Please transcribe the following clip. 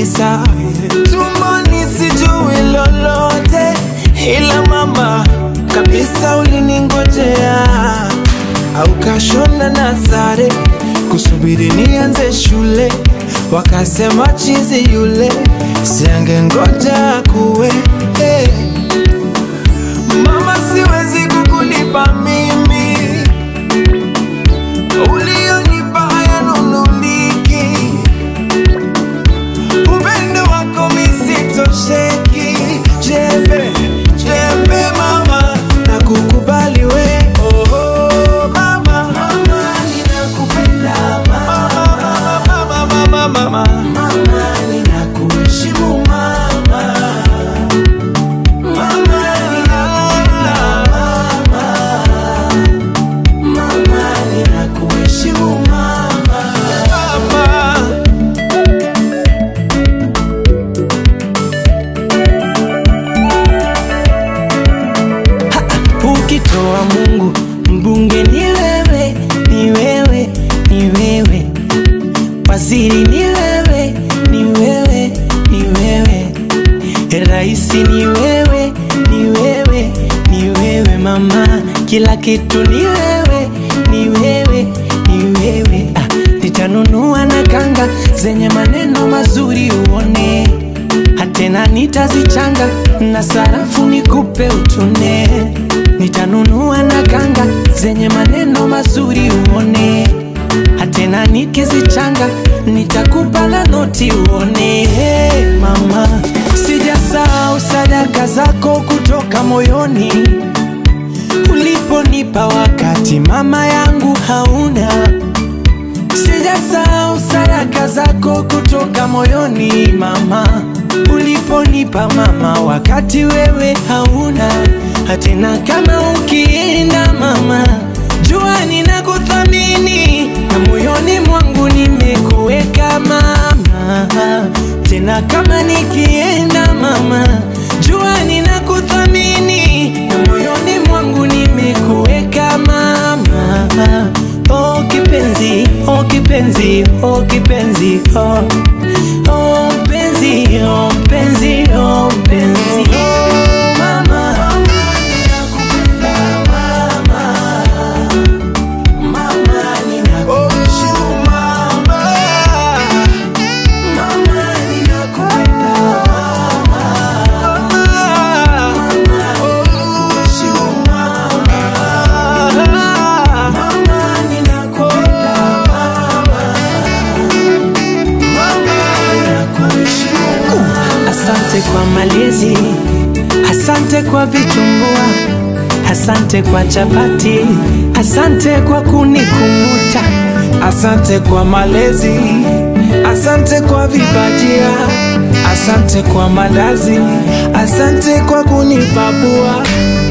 tisa tumboni sijui lolote, ila mama kabisa uliningojea au kashona na sare kusubiri nianze shule, wakasema chizi yule siange ngoja kuwe hey. Mama, siwezi kukulipa mimi ulionipa hayanunuliki, upendo wako misitosheki. Jembe jembe mama, na kukubali we oh, oh, mama, mama ninakupenda mama, mama, mama, mama, mama ninakuheshimu mama, mama ninakupenda mama, mama ninakuheshimu mama, mama. Ukitoa Mungu mbunge ni wewe, ni wewe, ni wewe, waziri ni wewe, ni wewe, ni wewe, raisi ni wewe, ni wewe, ni wewe mama, kila kitu ni wewe, ni wewe, ni wewe. Ah, nitanunua na kanga zenye maneno mazuri uone hatena nitazichanga na sarafu nikupe utune nitanunua na kanga zenye maneno mazuri uone hatena nikizichanga nitakupa na noti uone hey, mama sijasahau sadaka zako kutoka moyoni uliponipa wakati mama yangu hauna Sijasahau sadaka zako kutoka moyoni mama, uliponipa mama, wakati wewe hauna hatena. Kama ukienda mama, jua ninakuthamini na moyoni mwangu nimekuweka mama, tena kama nikienda mama, jua ninakuthamini na moyoni mwangu nimekuweka mama. Oh kipenzi, oh kipenzi, oh kipenzi, oh oh mpenzi, oh mpenzi, oh mpenzi. Mama, ninakupenda mama, mama ninakuheshimu mama, mama ninakupenda mama, mama ninakuheshimu mama, mama ninakupenda Asante kwa malezi, asante kwa vitumbua, asante kwa chapati, asante kwa kunikumbuta, asante kwa malezi, asante kwa vibajia, asante kwa malazi, asante kwa kunipapua